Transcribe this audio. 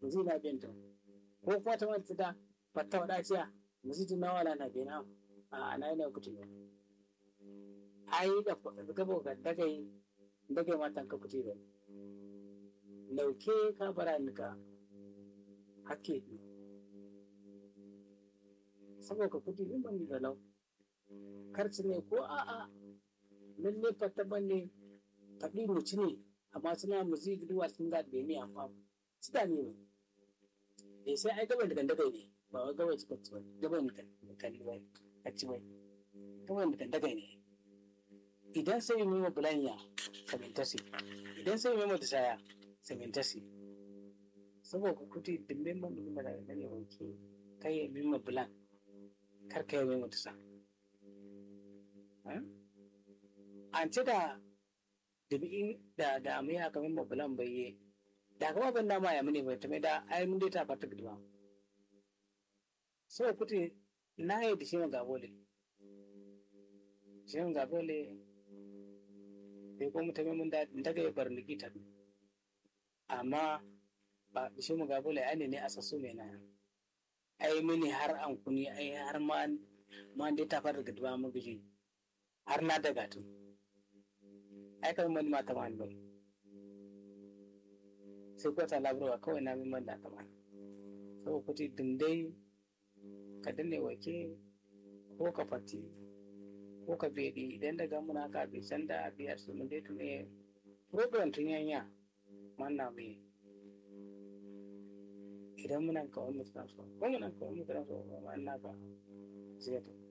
muzi na bento ko kuma ta mata da fatta wada ciya muzi tun na wala na bena a ana ne kuti ne ai da ka bo ka dagai dagai matan ka kuti ne lauke ka bara ni ka hakke saboda kuti ne ban da lau karci ne ko a'a lalle fatta ban ne faɗi muci ne amma suna muzi duwa sun ga da ne amma su da ne ne sai ai gaban da gandagai ne ba wai gaban suka ci ba gaban da kalli ba a ci bai gaban da gandagai ne idan sai mai ma bulanya samintasi idan sai mai ma saya samintasi saboda kuti dimbin man da da ne wanke kai ya mai ma bulan kar kai mai ma sa an ci da dubi da da mai haka mai ma bulan bai da kuma ban dama ya mune bai tame da ai mun dai ta fata gidwa so kuti na yi da shi ga bole shi ga bole bai ko mutane mun da daga ya bar nikita amma ba shi mu ga bole ai ne asasu mai na ai mini har an kuni ai har ma ma dai ta fata gidwa mu giji har na daga tun ai kan mun mata man bai sai kwata labarwa kawai na min da kama saboda kuti dindai ka danne wake ko ka fati ko ka bedi idan daga muna ka bi san da biyar su mun dai tune program tun yanya manna me idan muna ka wani mutum so ko muna ka wani mutum so ma na ka sai to